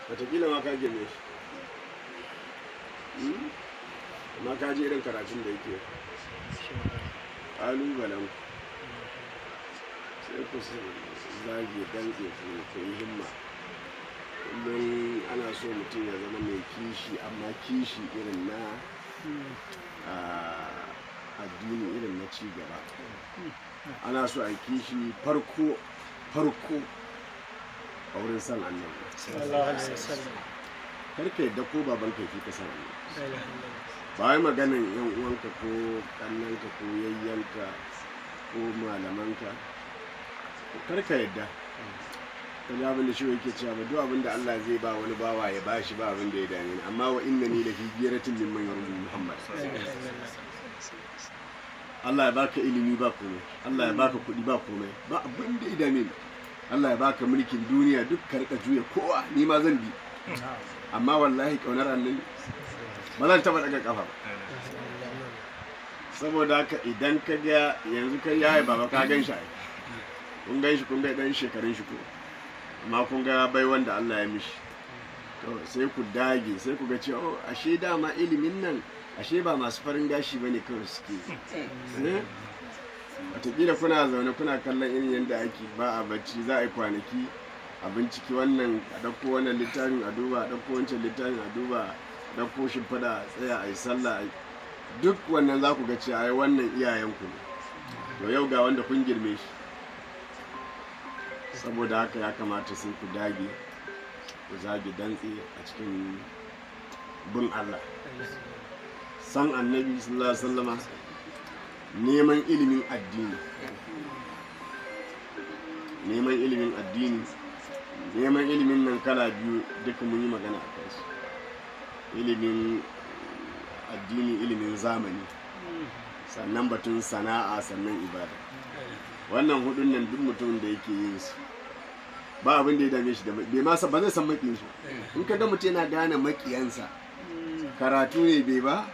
wataƙila ma ka girme shi Hmm? amma ka ji irin karatun da yake ƙalubalen ku sai ku zage dantse ku ku yi himma kullum ana so mutum ya zama mai kishi amma kishi irin na ah, addini irin na ci gaba ana so a yi kishi farko farko a wurin san annabi sallallahu alaihi wasallam karka yadda ko baban ka fi ka san annabi la ilaha illallah ba wai maganin yan uwanka ko kannanka ko yayyanka ko malamanka karka yadda kan abin da shi yake cewa ba duk abin da Allah zai ba wani bawa ya bashi ba abin da ya dame ni amma wa innani la fi ghiratin mimman yarju Muhammad la ilaha illallah Allah ya baka ilimi ba komai Allah ya baka kuɗi ba komai ba abin da ya dame ni Allah ya baka mulkin duniya duk ka rika juya kowa ni ma zan bi amma wallahi kaunar annabi ba zan taba daga kafa ba saboda haka idan ka ga yanzu kai yayi baba ka gan shi ai kun gan shi kun ga dan shekarun shi ko amma kun ga bai wanda Allah ya mishi to sai ku dage sai ku ga cewa oh ashe dama ilimin nan ashe ba masu farin gashi bane kawai suke eh wataƙila kuna zaune kuna kallon irin yadda ake ba a bacci za a yi kwanaki a binciki wannan a ɗauko wannan littafin a duba a ɗauko wancan littafin a duba a ɗauko shimfiɗa a tsaya a yi sallah a yi duk wannan za ku ga cewa ai wannan iyayenku ne to yau ga wanda kun girme shi saboda haka ya kamata sai ku dage ku zage dantse a cikin bin Allah san annabi sallallahu alaihi wasallama neman ilimin addini neman ilimin addini neman ilimin nan kala biyu duka mun yi magana a kansu ilimin addini ilimin zamani sannan batun sana'a sannan ibada wannan hudun nan duk mutumin da yake yin su ba abin da ya dame shi da bai ma san- ba zai san makiyin shi in ka ga mutum yana gane makiyansa karatu ne bai ba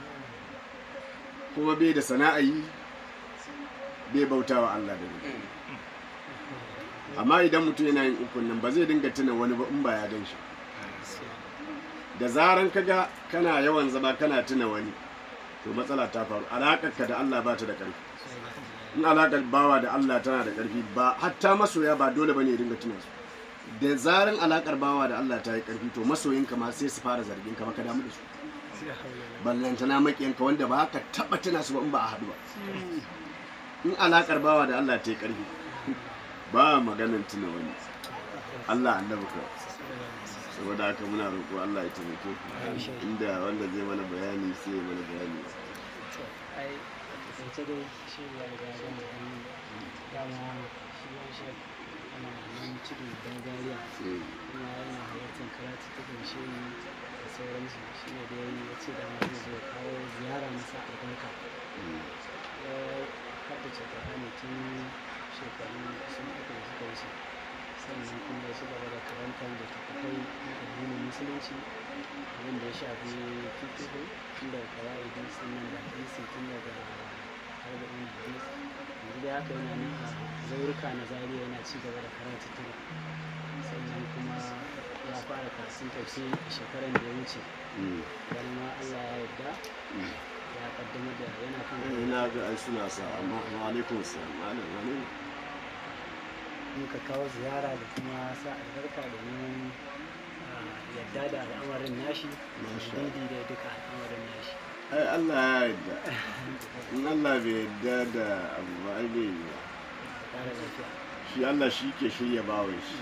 kuma bai da sana'a yi bai bauta wa Allah da ni amma idan mutum yana yin ukun nan ba zai dinga tuna wani ba in ba ya gan shi da zaran kaga kana yawan zama kana tuna wani to matsala ta faru alaƙarka da Allah ba ta da ƙarfi in alaƙar bawa da Allah tana da ƙarfi ba hatta masoya ba dole bane ya dinga tuna su da zaran alaƙar bawa da Allah ta yi ƙarfi to masoyinka ma sai su fara zargin ka ba ka damu da su ballantana maƙiyanka wanda ba ka taɓa tuna su ba in ba a haɗu ba in alaƙar bawa da Allah ta yi ƙarfi ba maganin tuna wani Allah annabi ka saboda haka muna roƙo Allah ya taimake ku inda wanda zai mana bayani sai ya mana bayani ai a kasance dai shi ya riga ya gama bayani dama shi ya shi ana nan tudu don gariya sai kuma yana halartar karatu ta gamshe ni da sauransu shi ne da ya yi ya ce dama zai zo ya kawo ziyara masa albarka mm, ya haddace ƙwarani tun shekaru sun uku da suka wuce sannan kuma ya ci gaba da karantar da tafafai na addinin musulunci abin da ya shafi fikihu tun daga kawai sannan da hadisi tun daga arba'in hadis yanzu da haka yana nan a zaurika na zariya yana ci gaba da karatu sannan kuma ya fara karatun tafsiri a shekaran da ya wuce mm, wani ma Allah ya yarda mm. ya kaddamar da yana kan ina ga ai suna sa amma wa alaikum salam malam wani ne? muka kawo ziyara da kuma sa albarka domin ah, yadda da al'amarin nashi Masha didi da duka al'amarin nashi ai Allah ya yarda in Allah bai yarda da abu ba ai bai yi ba kare lafiya shi Allah shi ke shirya bawan shi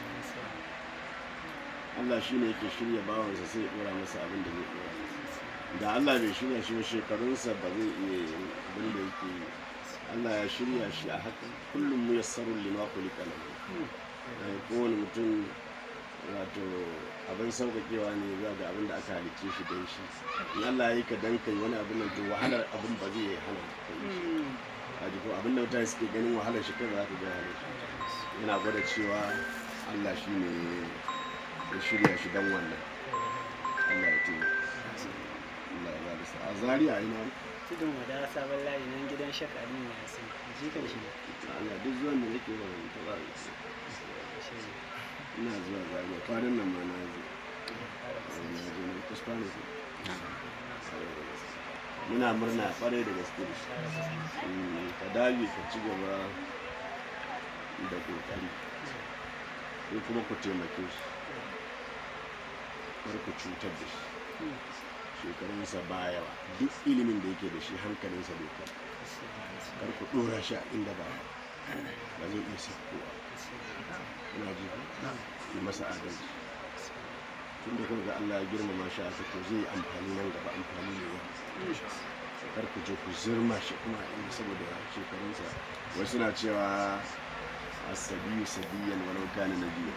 Allah shi ne yake shirya bawansa sai ya dora masa abin da zai dora masa da Allah bai shirya shi ba shekarunsa ba zai iya yin abin da yake yi Allah ya shirya shi a haka kullum mu yassarun lima kulika lahu Eh, kowane mutum wato abin sauƙaƙewa ne zuwa ga abin da aka halicce shi don shi in Allah ya yi ka dan kai wani abin nan to wahalar abin ba zai hana ka yi shi a jiko abin da mutane suke ganin wahalar shi kai ba za ka ga wahalar shi yana gwada cewa Allah shi ne ya shirya shi don wannan Allah ya taimaka Allah ya ba da sa'a Zaria ina tudun wada sabon layi nan gidan shakari ne ya san jikan shi ne Allah duk zuwan da nake ba ban taɓa shi ne ina zuwa Zaria kwanan nan ma na zo na je ne kusfa ne ko muna murna kwarai da gaske da shi Mm, ka dage ka ci gaba da kokari ko kuma ku taimake shi kar ku cutar da shi shekarunsa ba yawa duk ilimin da yake da shi hankalinsa bai kai kar ku dora shi a inda ba ba zai iya sakkowa ina ji yi masa adalci tun da kuma ga Allah ya girmama shi aka to zai yi amfani nan gaba amfani ne yawa kar ku je ku zirma shi kuma a inda saboda shekarunsa wasu na cewa asabiyu sabiyan walau kana nabiya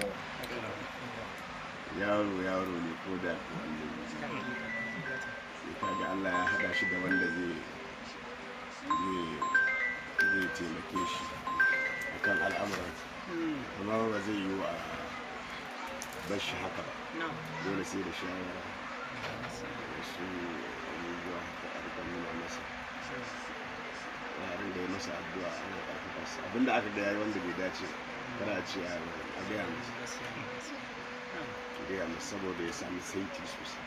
yaro yaro ne ko da sai kaga Allah ya haɗa shi da wanda zai zai zai taimake shi akan al'amuran amma ba zai yi wa bar shi haka ba dole sai da shawara da su abubuwa haka a rika nuna masa yaran da ya masa addu'a ana ƙarfafa su abinda aka ga yayi wanda bai dace ba, kada a ce a a gaya masa a gaya masa saboda ya sami saiti sosai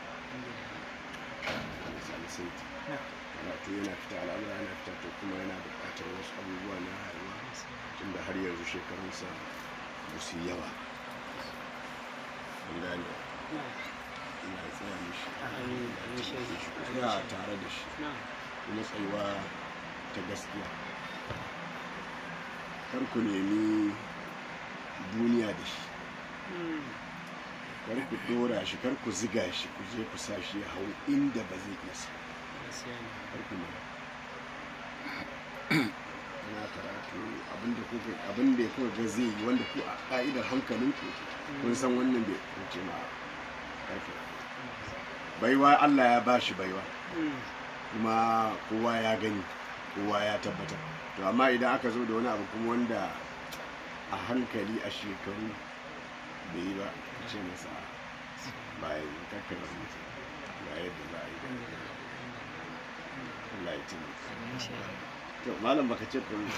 ya sami saiti karatu yana fita al'amura yana fita to kuma yana buƙatar wasu abubuwa na rayuwa tunda har yanzu shekarunsa ba su yi yawa an gane ina tsaya mishi Amin, amin, shehu. tsaya tare da shi kuma tsayuwa ta gaskiya kar ku nemi duniya da shi kar ku dora shi kar ku ziga shi ku je ku sa shi ya hau inda ba zai iya sa kar ku nemi ana karatu abinda kuka abinda ya kuka ga zai yi wanda ku a ka'idar hankalinku kun san wannan bai kuce ma karfe baiwa Allah ya bashi baiwa kuma kowa ya gani kowa ya tabbatar to amma idan aka zo da wani abu kuma wanda a hankali a shekaru bai yi ba a ce masa bayan kakkarar mutum ga yadda za a yi Allah ya taimaka to malam baka ce kuma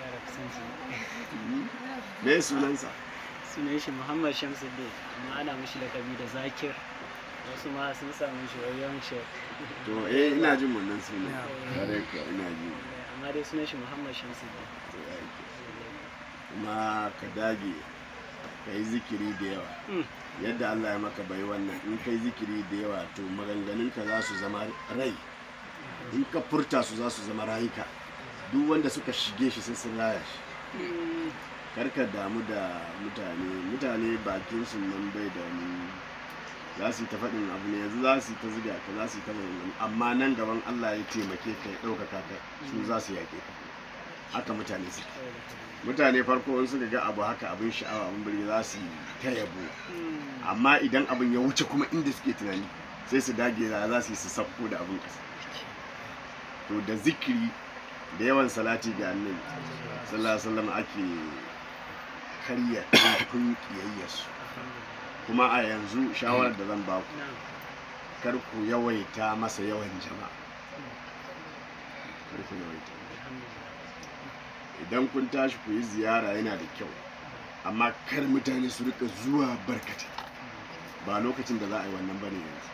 me sunansa sunan shi muhammad shamsuddin amma ana mishi lakabi da zakir wasu ma sun samu shi wajen shi to eh ina jin wannan sunan kare ka ina ji amma dai sunan shi muhammad shamsuddin to ya yi kyau. kuma ka dage ka yi zikiri da yawa Mm. yadda Allah ya maka bai wannan in kai zikiri da yawa to maganganunka za su zama rai in ka furta su za su zama rayuka duk wanda suka shige shi sai sun raya shi karka damu da mutane mutane bakin su nan bai da wani za su yi ta faɗin abu ne yanzu za su yi ta ziga ka za su yi ta maganganu amma nan gaban Allah ya taimake ka ya ɗaukaka ka su za su yaƙe ka haka mutane suke mutane farko in suka ga abu haka abin sha'awa abin birni za su yi ta yabo amma idan abin ya wuce kuma inda suke tunani sai su dage za za su yi su sauko da abin ƙasa to da zikiri da yawan salati ga annabi sallallahu alaihi wasallam ake karya kun kiyayyarsu kuma a yanzu shawarar da zan ba ku kar ku yawaita masa yawan jama'a kar ku yawaita idan kun tashi ku yi ziyara yana da kyau amma kar mutane su rika zuwa barkata ba lokacin da za a yi wannan bane yanzu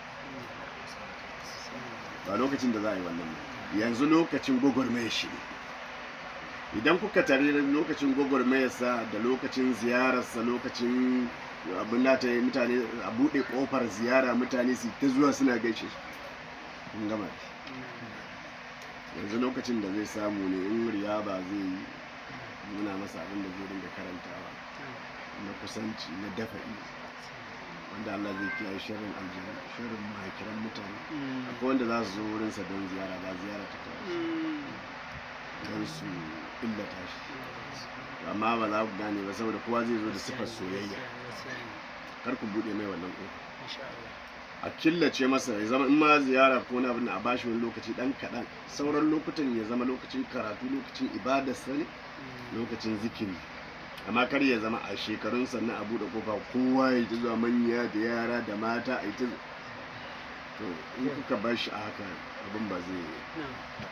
ba lokacin da za a yi wannan ba yanzu lokacin gwagwarmaya shi ne idan kuka tare da lokacin gwagwarmayarsa da lokacin ziyararsa lokacin abin da ta yi mutane a buɗe ƙofar ziyara mutane su ta zuwa suna gaishe shi kun gama da shi. yanzu lokacin da zai samu ne in riya ba zai yi nuna masa abin da zai dinga karantawa na kusanci na dafa'i wanda Allah zai kiyaye sharrin aljanu sharrin mahakiran mutane akwai wanda za su zo wurinsa don ziyara ba ziyara ta kawo don su illata shi amma ba za ku gane ba saboda kowa zai zo da sifar soyayya kar ku buɗe mai wannan ƙofa a killace masa ya zama in ma ziyara ko na abin da a bashi wani lokaci dan kaɗan sauran lokutan ya zama lokacin karatu lokacin ibada sani lokacin zikiri amma kar ya zama a shekarun sannan a buɗe kofa kowa ya ji zuwa manya da yara da mata a yi ta to in kuka bar shi a haka abin ba zai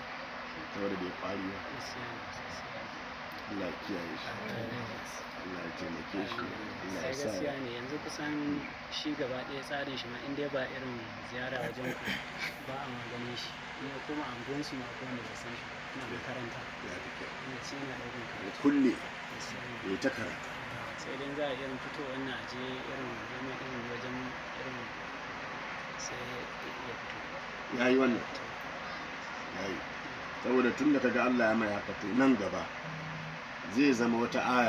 saboda bai kwari ba Allah ya kiyaye shi Allah ya taimake shi Allah sai ya sa gaskiya ne yanzu kusan shi gaba ɗaya tsarin shi ma in dai ba irin ziyara wajen ku ba a maganin shi in ya koma anguwan su ma ko wanda ba san shi ba ina makaranta ya fi kyau ina ci ina ɗaukan ya karatu kulle gaskiya ne. ya ta karatu sai dai za a irin fito wannan a je irin neman irin wajen irin sai ya fito ya yi wannan ya yi saboda tun da kaga Allah ya mai haka to nan gaba zai zama wata aya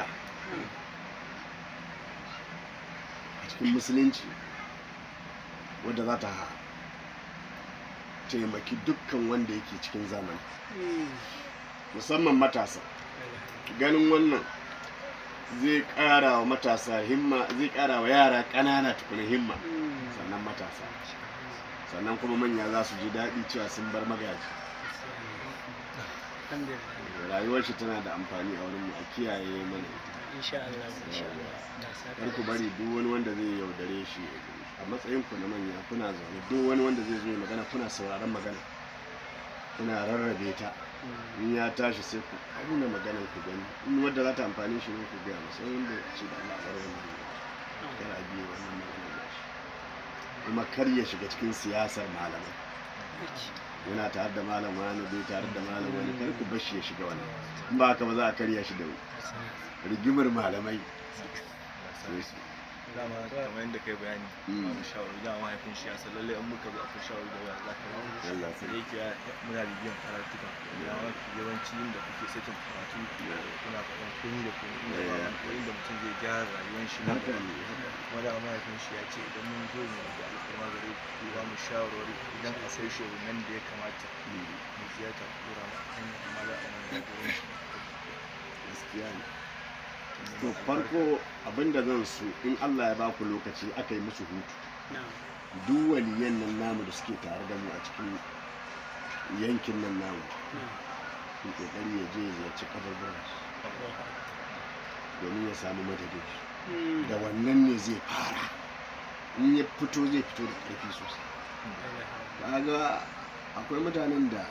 a cikin musulunci wadda za ta taimaki dukkan wanda yake cikin zamani musamman matasa ganin wannan zai ƙara wa matasa himma zai ƙara wa yara ƙanana tukuna himma sannan matasa sannan kuma manya za su ji daɗi cewa sun bar magaji alhamdulillah rayuwar shi tana da amfani a wurin mu a kiyaye mana ita insha Allah insha Allah da saka kar ku bari duk wani wanda zai yaudare shi a matsayin ku na manya kuna zaune duk wani wanda zai zo ya magana kuna sauraron magana kuna rarrabe ta in ya tashi sai ku auna maganar ku gani in wadda za ta amfani shi ne ku gaya masa wanda ce da Allah bar wannan kar a biye wannan maganar da shi kuma kar ya shiga cikin siyasar malamai yana tare da malam wani bai tare da malam wani kar ku bashi ya shiga wannan in ba haka ba za a karya shi da rigimar malamai sai su dama kamar yadda kai bayani Mm. ba shawarwari dama mahaifin shi ya san lallai in muka zo akwai shawarwari da waya za ka yi Allah sai sai yake ya muna bibiyan karatuka da mafi yawanci inda kuke sakin karatu kuna faɗan komi da komi inda ba Yeah. ko inda mutum zai gyara rayuwar shi nan haka gaba. ne haka kuma da mahaifin shi ya ce idan mun zo mu da alfarma gare ku ba mu shawarwari idan akwai shugabannin da ya kamata ne mu ziyarta ku dora mu hanya amma za a mana jagoranci gaskiya ne to farko abinda zan so in Allah ya ba ku lokaci aka yi musu hutu na'am duk waliyan nan namu da suke tare da mu a cikin yankin nan namu na'am ku kokari ya je ya ziyarci kabarbaran domin ya samu madadin da wannan ne zai fara in ya fito zai fito da ƙarfi sosai kaga akwai mutanen da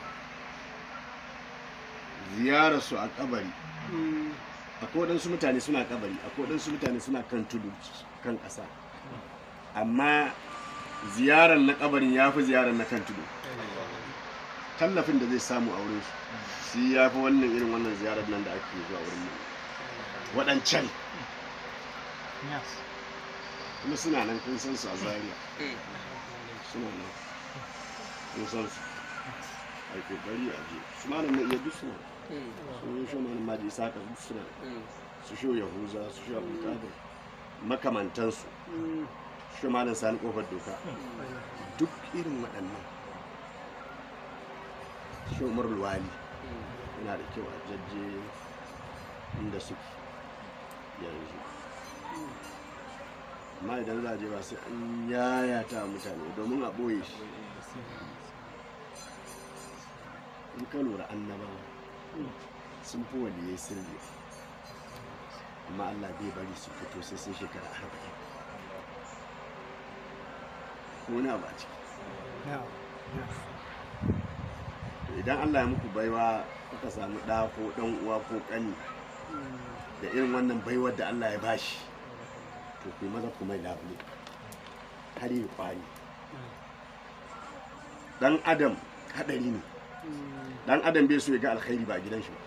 ziyararsu a kabari akwai waɗansu mutane suna kabari akwai waɗansu mutane suna kan tudu kan ƙasa amma ziyarar na kabarin ya fi ziyarar na kan tudu tallafin da zai samu a wurinsu shi ya fi wannan irin wannan ziyarar nan da ake zuwa wurin mu waɗancan kuma suna nan kun san su a zaria suna nan kun san su a kokari a je su malam na iya duk suna su yi shi malam maji saka duk suna su shi yahuza su shi abdulkadir makamantansu shi malam sani kofar doka duk irin waɗannan shi umar wali yana da kyau a jajje inda suke yanzu amma idan za a je ba sai an yayata mutane domin a ɓoye shi in ka lura annabawa sun fi waliyai sirri amma allah bai bari su fito sai sun shekara arba'in ko wani abu a ciki to idan allah ya muku baiwa kuka samu ɗa ko ɗan uwa ko ƙani da irin wannan baiwar da allah ya bashi to ku yi maza ku mai labule har yi kwari dan adam hadari ne dan adam bai so ya ga alkhairi ba a gidan shi ba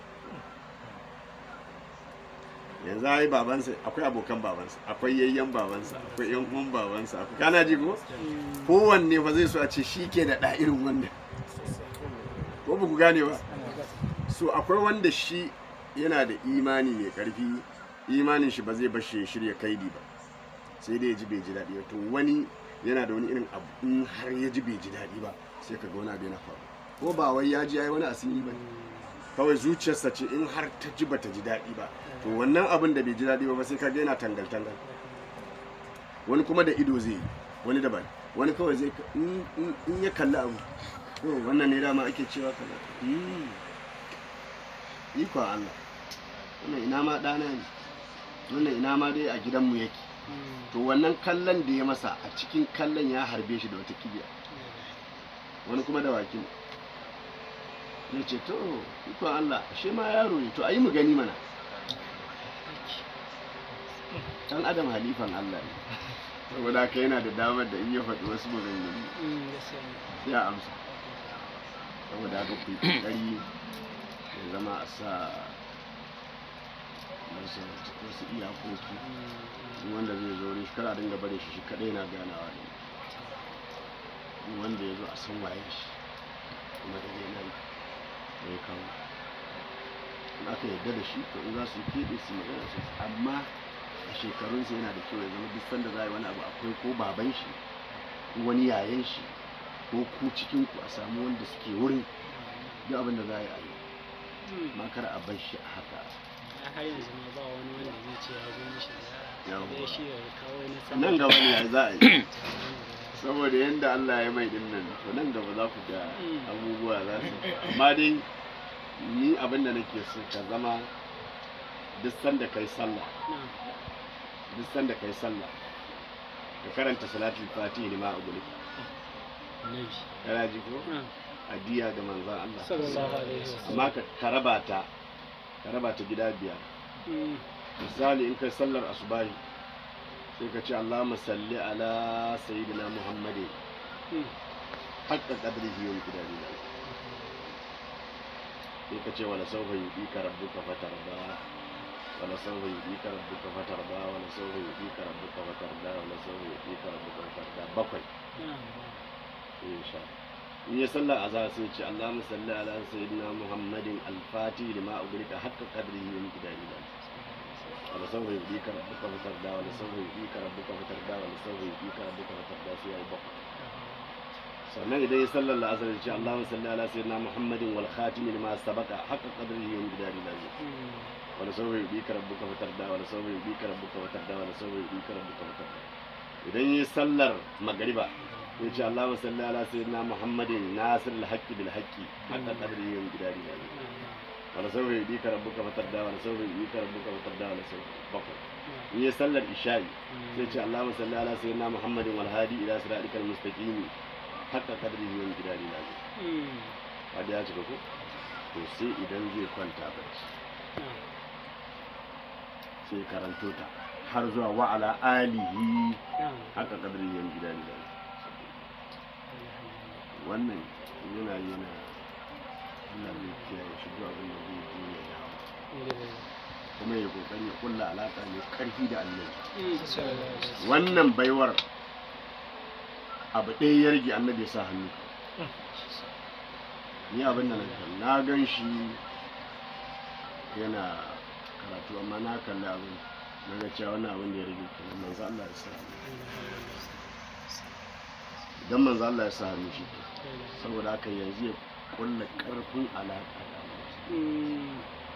yanzu ai babansa akwai abokan babansa akwai yayyan babansa akwai yan uwan babansa akwai kana ji ko kowanne fa zai so a ce shi ke da ɗa irin wannan ko ba ku gane ba so akwai wanda shi yana da imani mai karfi imanin shi ba zai bashi ya shirya kaidi ba sai dai ya ji bai ji daɗi ba to wani yana da wani irin abu in har ya ji bai ji daɗi ba sai ka ga wani abu yana faru ko ba wai ya ji ya yi wani asiri ba kawai zuciyarsa ce in har ta ji bata ji daɗi ba to wannan abin da bai ji daɗi ba sai ka ga yana tangal tangal wani kuma da ido zai yi wani daban wani kawai zai in in ya kalli abu to wannan ne dama ake cewa kaza Hmm. ikon Allah wannan ina ma ɗana ne wannan ina ma dai a gidanmu yake to wannan kallon da ya masa a cikin kallon ya harbe shi da wata kibiya wani kuma da wakin ya ce to ikon Allah ashe ma yaro ne to ayi mu gani mana dan adam halifan Allah ne saboda haka yana da damar da in ya faɗi wasu maganganu Mm, gaskiya ne. sai a amsa saboda haka ku yi ƙoƙari ya zama a sa wasu wasu iyakoki Mm, in wanda zai zo wurin shi kada a dinga barin shi shi kaɗai na ganawa ne in wanda ya zo a san waye shi kuma da zai nan da ya kawo in aka yarda da shi to in za su yi keɓe su yi magana su amma a shekarunsa yana da kyau ya zama duk sanda za a yi wani abu akwai ko baban shi ko wani yayan shi ko ku cikin ku a samu wanda suke wurin duk abin da za a yi a yi mm. amma kar a bar shi a haka A har yanzu ma ba wani wanda zai ce ya zo mishi ziyara Yawwa. ya shi ya kawo na sama nan gaba ne za a yi saboda yadda Allah ya mai din nan to nan gaba za ku ga Mm. abubuwa za su amma dai ni abin da nake so ka zama duk sanda kai sallah Na'am. duk sanda kai sallah ka karanta salatul fatihi ne ma a guri Annabi. kana ji ko Na'am. adiya ga manzon Allah Sallallahu alaihi wasallam. amma ka ka raba ta ka raba ta gida biyar Mm, misali in kai sallar asubahi sai ka ce Allahumma salli ala sayyidina Muhammadin mm. haqqa qadrihi wa miqdarihi sai ka ce wala sawfa yudika rabbuka fatarda wala sawfa yudika rabbuka fatarda wala sawfa yudika rabbuka fatarda wala sawfa yudika rabbuka fatarda bakwai Na'am. insha in ya sallar azhar sai ce Allahumma salli ala sayyidina Muhammadin al-fatih lima ugrika haqqa qadrihi wa miqdarihi wala sawfa yudika rabbuka fatarda wala sawfa yudika rabbuka fatarda wala sawfa yudika rabbuka fatarda sai yayi bakwai sannan idan ya sallar la'asar ya ce Allahumma salli ala sayyidina Muhammadin wal khatim lima sabaqa haqqa qadrihi wa miqdarihi lazim Mm, wala sawfa yudika rabbuka fatarda wala sawfa yudika rabbuka fatarda wala sawfa yudika rabbuka fatarda idan ya sallar magriba ya ce Allahumma salli ala sayyidina Muhammadin nasir al-haqqi bil haqqi haqqa qadrihi wa miqdarihi lazim na'am, wala sawfa yudika rabbuka fatarda wala sawfa yudika rabbuka fatarda wala sawfa bakwai na'am. in ya sallar isha'i Mm, sai ce Allahumma salli ala sayyidina Muhammadin wal hadi ila siratikal mustaqim haqqa qadrihi wa miqdarihi lazim mm, hadi ya cika ko to sai idan zai kwanta bacci na'am. sai karanto ta har zuwa wa ala alihi Na'am. haka kadari yan gida da wannan yana yana Allah zai kiyaye shi duk abin da zai yi ya dawo Alhamdulillah. kuma ya kokari ya kulla alaka mai karfi da annabi Mm, sallallahu alaihi wasallam. wannan baiwar abu ɗaya ya rage annabi ya sa hannu ni abin da na kalli na gan shi yana karatu amma na kalli abin na ga cewa wannan abin da ya rage kenan manzo Allah ya sa hannu idan manzo Allah ya sa hannu shi ke saboda haka yanzu ya kulla karfin alaka da Allah Mm,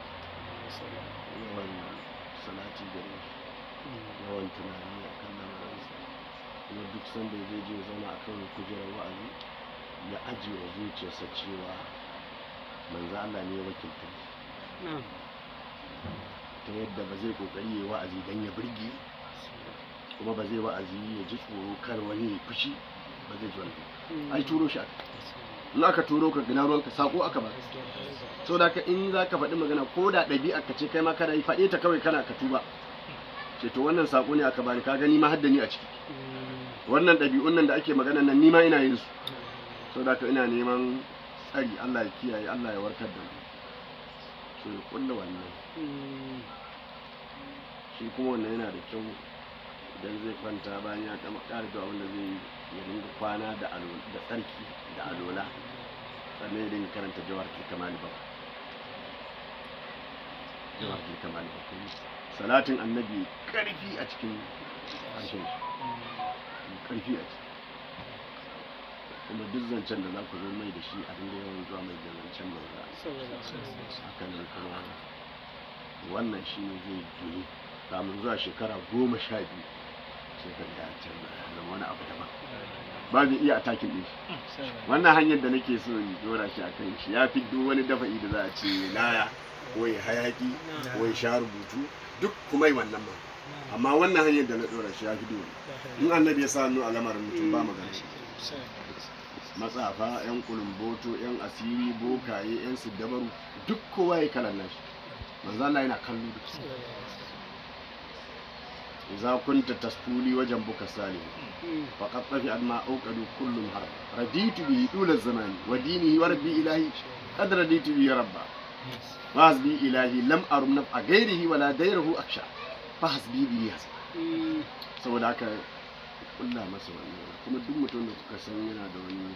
yawan salati da yawan tunani a kan lamarinsa kuma duk sanda zai je zauna a kan kujerar wa'azi ya ajiye wa zuciyarsa cewa manzo Allah ne ya wakilta shi. na'am. ta yadda ba zai kokari ya yi wa'azi don ya burge kuma ba zai wa'azi ya ji tsoro kar wani ya fushi ba zai ji wani Mm, ai turo shi aka in aka turo ka gina ruwanka sako aka ba so da ka in za ka faɗi magana ko da ɗabi'a ka ce kai ma kana yi faɗe ta kawai kana ka tuba ce to wannan sako ne aka bani ka gani ma haddani a ciki Mm, wannan ɗabi'un nan da ake magana nan ni ma ina yin su so da ka ina neman tsari Allah ya kiyaye Allah ya warkar da mu so ya kulla wannan mm, shi kuma wannan yana da kyau idan zai kwanta bayan ya kama ƙara da abin da zai yi ya dinga kwana da alo da tsarki da alola sannan ya dinga karanta jawar kamali ba jawar kamali ba kuma salatin annabi karfi a cikin harshen shi karfi a ciki kuma duk zancen da za ku zo mai da shi a dinga yawan zuwa mai da zancen manzo sallallahu alaihi wasallam. haka nan kuma wannan shi ne zai gini kamun zuwa shekara goma sha biyu sai ka ga ya canza ya zama wani abu daban ba zai iya atakin ɗin shi wannan hanyar da nake so in dora shi a kan shi ya fi duk wani dafa'i da za a ce laya ko ya hayaki ko ya sha rubutu duk kuma yi wannan ma amma wannan hanyar da na dora shi ya fi duk in annabi ya sa hannu a lamarin mutum ba magana matsafa yan kulumboto yan asiri bokaye yan siddabaru duk kowa ya kalan nashi manzo Allah yana kallo da su idza kunta tasfuli wajen buka salim faqad tafi adma auqadu kullum har raditu bihi dula zamani wa dinihi wa rabbi ilahi qad raditu bihi rabba wa hasbi ilahi lam arum naf a gairihi wala dairahu aksha fa hasbi bihi hasbi saboda haka kulla masa wannan kuma duk mutum da kuka san yana da wani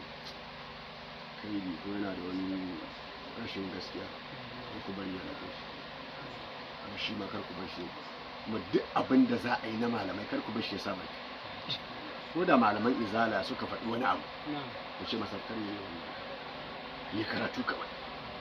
kaidi ko yana da wani rashin gaskiya kar ku bari ya rabu shi kuma shi ma kar ku bar shi kuma duk abin da za a yi na malamai kar ku bar shi ya sa baki ko da malaman izala suka faɗi wani abu ku ce masa kar ya yi wannan ya karatu kawai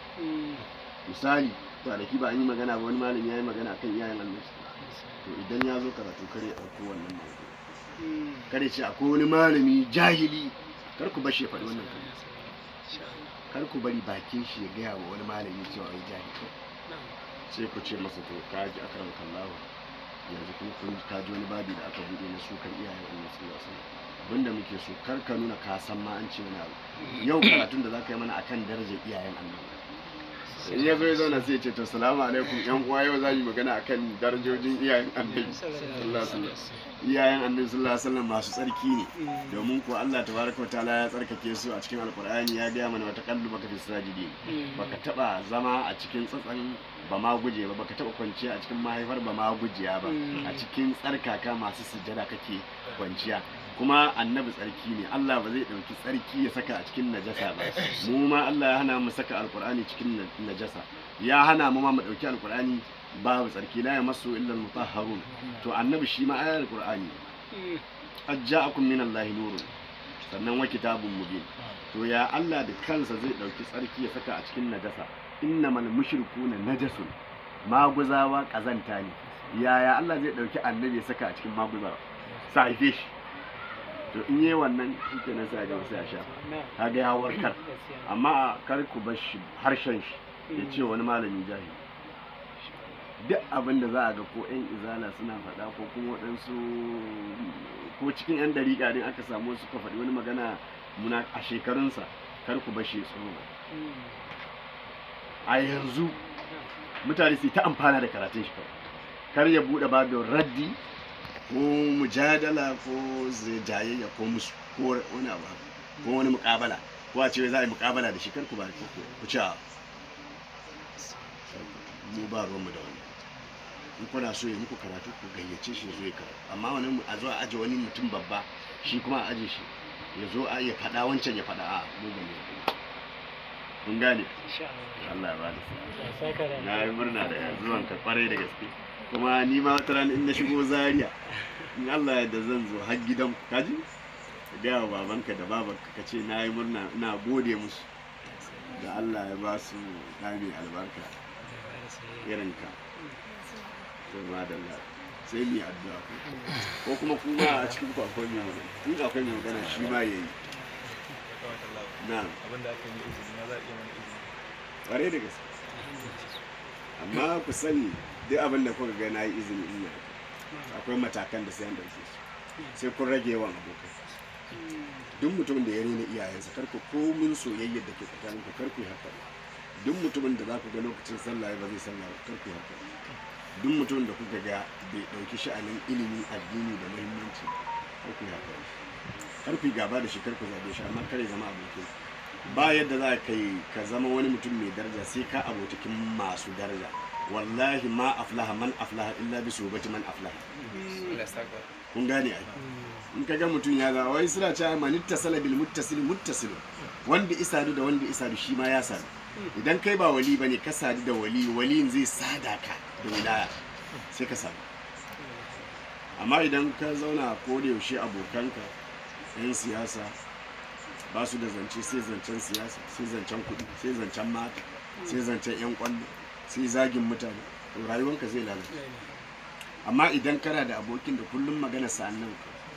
misali kwanaki ba an yi magana ba wani malami ya yi magana kan iyayen annabi to idan ya zo karatu kar ya ɗauko wannan mawdu kar ya ce akwai wani malami jahili kar ku bar shi ya faɗi wannan kalma kar ku bari bakin shi ya gaya wa wani malami cewa ai jahili sai ku ce masa to ka ji akram kallahu yanzu kuma kun ka ji wani babi da aka bude na sukan iyayen annabi sallallahu alaihi wasallam abinda muke so kar ka nuna ka san ma an ce wani abu yau karatun da zaka yi mana akan darajar iyayen annabi in ya zo ya zauna sai ya ce to salamu alaikum yan uwa yau za mu yi magana akan darajojin iyayen annabi sallallahu alaihi wasallam iyayen annabi sallallahu alaihi wasallam masu tsarki ne domin ko Allah tabaraka wa ta'ala ya tsarkake su a cikin alqur'ani ya gaya mana wata kallu baka fi sajidi baka taba zama a cikin tsatsan ba ma guje ba baka taba kwanciya a cikin mahaifar ba ma gujiya ba a cikin tsarkaka masu sujjada kake kwanciya kuma annabi tsarki ne Allah ba zai dauki tsarki ya saka a cikin najasa ba mu ma Allah ya hana mu saka alqur'ani cikin na- najasa ya hana mu ma mu dauki alqur'ani babu tsarki la yamassu illa almutahharun to annabi shi ma ayar alqur'ani qad ja'akum min allahi nurun sannan wa kitabun mubin to ya Allah da kansa zai dauki tsarki ya saka a cikin najasa innamal mushrikuna najasun maguzawa kazanta ne yaya Allah zai dauki annabi ya saka a cikin maguzawa sa haife shi to in yi wannan shi nan sai ga sai ya sha kaga ya warkar amma kar ku bar shi harshen shi ya ce wani malami jahili duk abin da za a ga ko 'yan izala suna faɗa ko kuma waɗansu ko cikin 'yan dariƙa din aka samu suka faɗi wani magana muna a shekarunsa kar ku bashi tsoro a yanzu mutane su ta amfana da karatun shi kawai kar ya buɗe babin raddi ko mujadala ko zai jayayya ko musu ko wani abu haka, ko wani muƙabala ko a ce za a yi muƙabala da shi kar ku ba ku ku ci a mu ba ruwanmu da wani in kuna so ya muku karatu ku gayyace shi ya zo ya karatu amma wani mu- a zo a aje wani mutum babba shi kuma a aje shi ya zo a ya faɗa wancan ya faɗa a mu ba ne kun gane Allah ya ba da sa'a na yi murna da zuwan ka kwarai da gaske kuma ni ma wata rana in na shigo zaria in Allah ya da zan zo har gidan ku kaji ka gaya wa babanka da babanka ka ce na yi murna ina gode musu da Allah ya ba su ɗami albarka irin ka to madalla sai mu yi addu'a ko ko kuma kuma a cikin ku akwai mai magana in akwai mai magana shi ma yayi na abin da aka yi izini na za a iya mana izini kware da gaske amma ku sani duk abin da kuka ga na yi izini in yi akwai matakan da sai an dauke su sai kun rage yawan abokai duk mutumin da ya rena iyayensa kar ku komin soyayyar da ke tsakanin ku kar ku yi haka duk mutumin da za ku ga lokacin sallah ba zai sallah ba kar ku yi haka duk mutumin da kuka ga bai dauki sha'anin ilimi addini da muhimmanci kar ku yi haka kar ku yi gaba da shi kar ku zabe shi amma kar ya zama abokin ba yadda za ka yi ka zama wani mutum mai daraja sai ka abotakin masu daraja wallahi ma aflaha man aflaha illa bi subati man aflaha kun gane ai in ka ga mutum ya zama wai suna cewa man ittasala bil muttasil muttasil wanda isadu da wanda isadu shi ma ya sadu idan kai ba wali bane ka sadu da wali waliyin zai sada ka da wilaya sai ka sadu amma idan ka zauna ko da yaushe abokanka yan siyasa ba su da zance sai zancen siyasa sai zancen kuɗi sai zancen mata sai zancen 'yan kwallo sai zagin mutane to rayuwanka zai lalace amma idan kana da abokin da kullum magana sa nan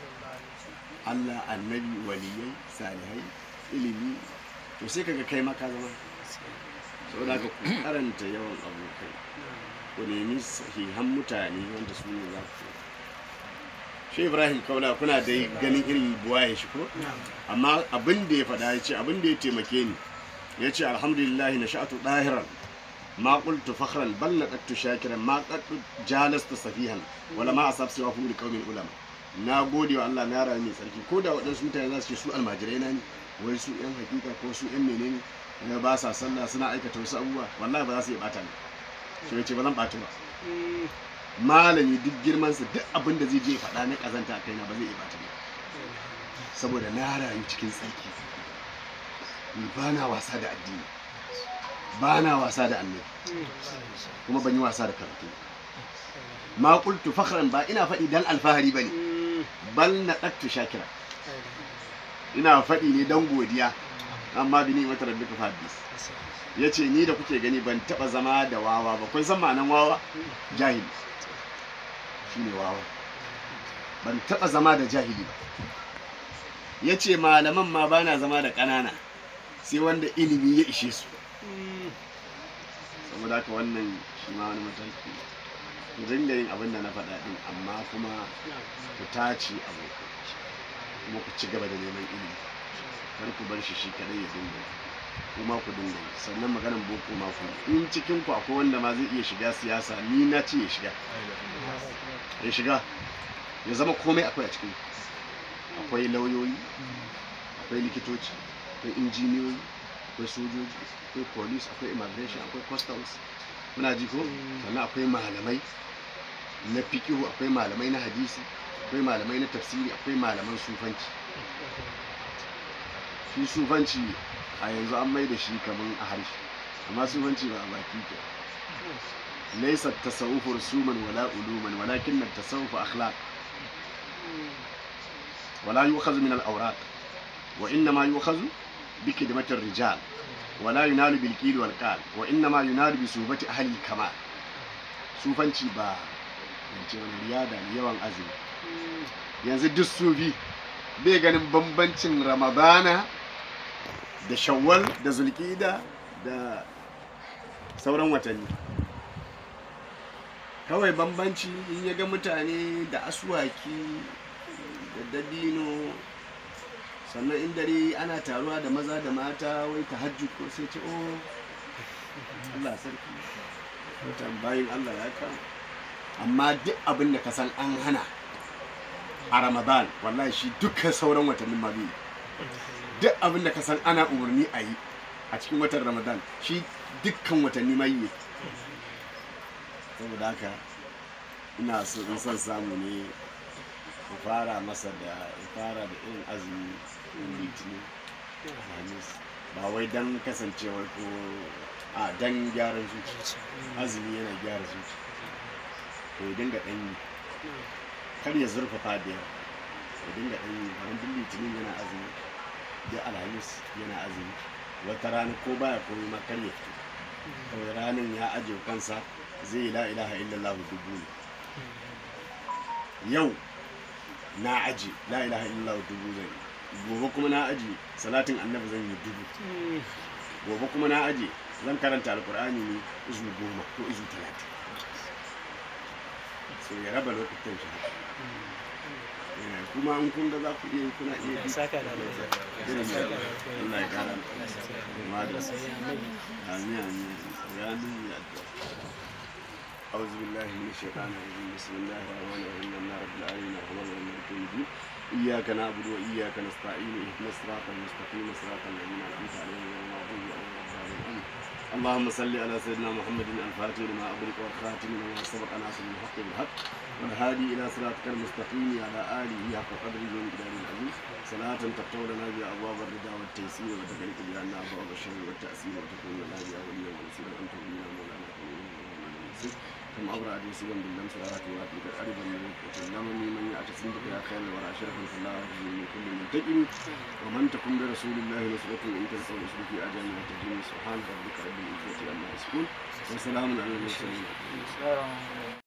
Allah annabi waliyai salihai ilimi to sai kaga kai maka zama saboda ka ku karanta yawan abokai ku nemi sahihan mutane wanda su ne za ku shi ibrahim kaula kuna da ganin irin buwaye shi ko amma abin da ya faɗa ya ce abin da ya taimake ni ya ce alhamdulillah na sha'atu ɗahiran ma qultu fakhran bal laqattu shakiran ma qaddu jalastu safihan wala ma asab siwa fu liqaumin ulama na gode wa Allah na rayu mai tsarki ko da waɗansu mutane za su ce su almajirai na ne wai su yan hakika ko su yan menene na ba sa sallah suna aikata wasu abubuwa wallahi ba za su iya bata ni so yace ba zan ɓata ba malami duk girmansa duk abin da zai je faɗa na ƙazanta a kaina ba zai iya bata ni saboda na rayu cikin tsarki ni ba na wasa da addini ba na wasa da annabi kuma ban yi wasa da karatu ma qultu fakhran ba ina faɗi dan alfahari bane bal na qattu shakira ina faɗi ne dan godiya amma bi ni mata rabbika fadis yace ni da kuke gani ban taba zama da wawa ba kun san ma'anan wawa jahili shine wawa ban taba zama da jahili ba yace malaman ma bana zama da ƙanana sai wanda ilimi ya ishe su saboda haka wannan shi ma wani mataki ku dinga yin abin da na faɗa ɗin amma kuma ku tace abokai kuma ku ci gaba da neman ilimi kar ku bar shi shi kadai ya dinga yi. kuma ku dinga yi sannan maganan boko ma ku yi. in cikin ku akwai wanda ma zai iya shiga siyasa ni na ce ya shiga ya shiga ya zama komai akwai a cikin ku. akwai lauyoyi akwai likitoci akwai injiniyoyi akwai sojoji akwai police akwai immigration akwai customs muna ji ko sannan akwai malamai na fiqihu akwai malamai na hadisi akwai malamai na tafsiri akwai malaman sufanci shi sufanci a yanzu an mai da shi kaman a harshe amma sufanci ba a baki ke laisa tasawufu rusuman wala uluman walakin tasawufu akhlaq ولا يؤخذ من الأوراق وإنما يؤخذ بكلمة الرجال ولا ينال بالكيل والقال وإنما ينال بصحبة أهل الكمال sufanci ba yance wani riyada ne yawan azumi yanzu duk sufi bai ganin bambancin ramadana da shawwal da zulkida da sauran watanni kawai bambanci in ya ga mutane da aswaki da dabino sannan in dare ana taruwa da maza da mata wai ta hajji ko sai ce o Allah sarki mutan bayin Allah ya kama amma duk abin da ka san an hana a ramadan wallahi shi dukkan sauran watannin ma bai yi. duk abin da ka san ana umarni a yi a cikin watan ramadan shi dukkan watanni ma yi yake. saboda haka ina so in son samu ne ku fara masa da ya fara da irin azumi litinin alhamis ba wai don kasancewar ko a don gyaran zuci azumi yana gyara zuci to ya dinga ɗan yi kar ya zurfafa da yawa ya dinga ɗan yi kamar duk litinin yana azumi da alhamis yana azumi wata rana ko baya komai ma kar ya fito kawai ranar ya ajiye kansa zai yi la ilaha illallah dubu ne yau na aji la ilaha illallah dubu zan yi gobe kuma na aji salatin annabi zan yi dubu gobe kuma na aji zan karanta alkur'ani ne izu goma ko izu talatin so ya raba lokutan shi haka Eh, kuma in kun ga za ku iya yi, kuna iya yi. saka da irin da Allah ya kara ma da amin amin ya nuni addu'a أعوذ بالله من الشيطان الرجيم بسم الله الرحمن الرحيم الحمد لله رب العالمين الرحمن الرحيم مالك يوم الدين إياك نعبد وإياك نستعين اهدنا الصراط المستقيم صراط الذين أنعمت عليهم غير المغضوب عليهم ولا الضالين اللهم صل على سيدنا محمد الفاتح لما أغلق والخاتم لما سبق ناصر الحق بالحق والهادي إلى صراطك المستقيم على آله حق قدره ومقداره العظيم صلاة تفتح لنا بها أبواب الرضا والتيسير وتغلق بها لنا أبواب الشر والتأثير وتكون لنا بها وليا ونصيرا أنت ولينا مولانا فنعم ثم أبرأ جنسيا باللمس والآت وآتك قريبا من وسلمني من يعتصم بك يا خير الورى شرفا فالله يجزي من كل منتقم ومن تكن برسول الله نصرة إن تنصر اسمك في أجل وتجيني سبحان ربك رب العزة عما يصفون وسلام على المرسلين